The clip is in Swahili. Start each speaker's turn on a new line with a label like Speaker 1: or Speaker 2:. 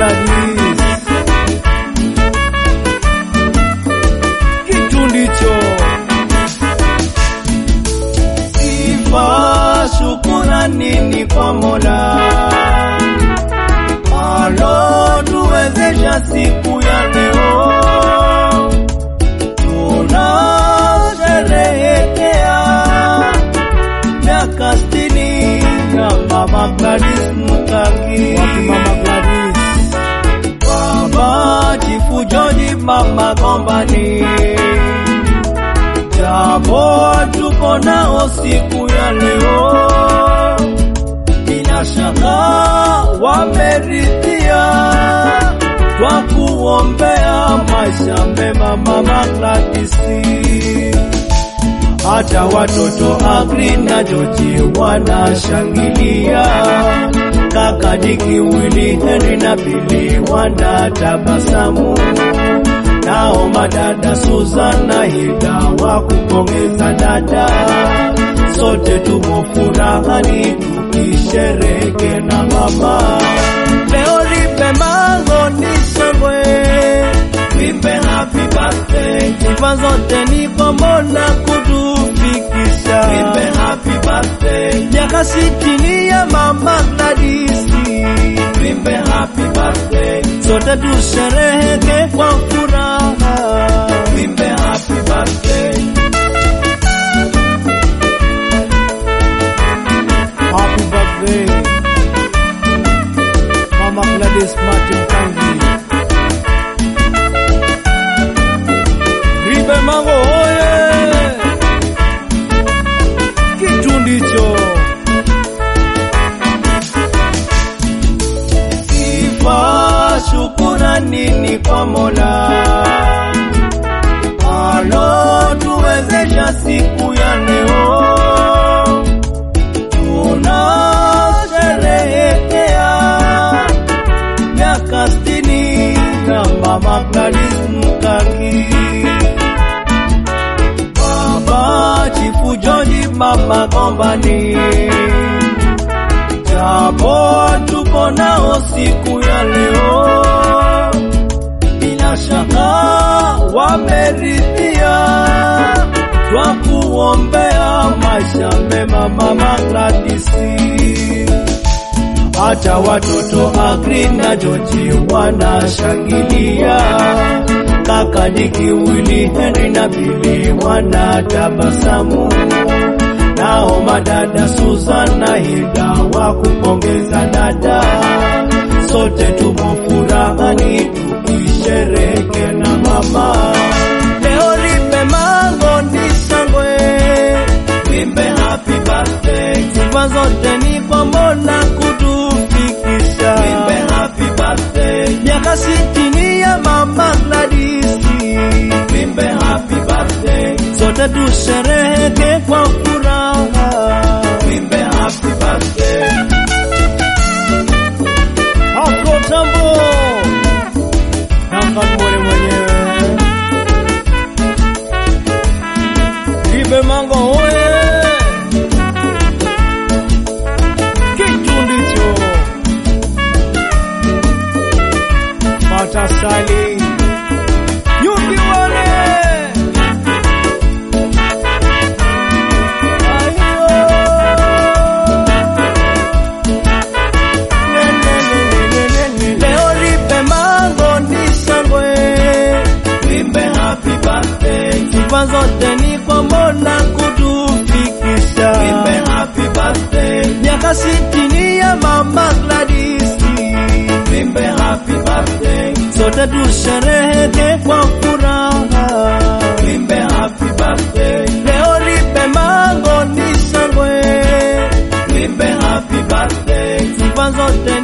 Speaker 1: Gladys. Kitu ndicho
Speaker 2: Sifa shukurani ni kwa Mola alotuwezesha siku ya leo, tunasherehekea miaka sitini ya Mama Gladys Mkangi.
Speaker 1: wapi Mama Gladys?
Speaker 2: Baba Chifu George Mama Gombani, japo tuko nao siku ya leo, bila shaka wameridhia, twa kuombea maisha mema Mama Gladys hata watoto Agri na Joji wanashangilia, kaka Diki, Wili, Henry na Bili wanatabasamu, nao madada Susan na Hilda wakupongeza dada, sote tumo furahani tukishereke na mama. Leo lipe mango ni shangwe, lipe happy birthday, sifa zote ni kwa Mola kutufikisha. Lipe happy birthday, miaka sitini ya mama Gladys. Lipe happy birthday, sote tushereheke kwa furaha. Lipe happy birthday.
Speaker 1: Happy birthday Mama Gladys Martin Kangi. Ribe Mango oye! Kitu ndicho
Speaker 2: Sifa shukurani ni kwa Mola alotuwezesha siku ya leo, tunasherehekea miaka sitini ya Mama Gladys Mkangi. Baba Chifu George Mama Gombani, japo tuko nao siku ya leo, bila shaka wameridhia, twa kuombea maisha mema Mama Gladys hata watoto Agri na Joji wanashangilia, kaka Diki, Wili, Henry na Bili wanatabasamu, nao madada Susan na Hilda wakupongeza dada, sote tumo furahani tukishereke na mama. Leo lipe mango ni shangwe, lipe happy birthday, sifa zote ni kwa Mola kutufikisha. Lipe happy birthday, miaka sitini ya mama Gladys. Lipe happy birthday, sote tushereheke kwa furaha. Lipe happy birthday.
Speaker 1: Afro Tambo Nanga Mwere mwenyewe Ribe Mango oye! Kitu ndicho Matasali Yuki wale
Speaker 2: Leo lipe mango ni shangwe, lipe happy birthday, sifa zote ni kwa Mola kutufikisha. Lipe happy birthday, miaka sitini ya mama Gladys. Lipe happy birthday, sote tushereheke kwa furaha. Lipe happy birthday, leo lipe mango ni shangwe, lipe happy birthday, sifa zote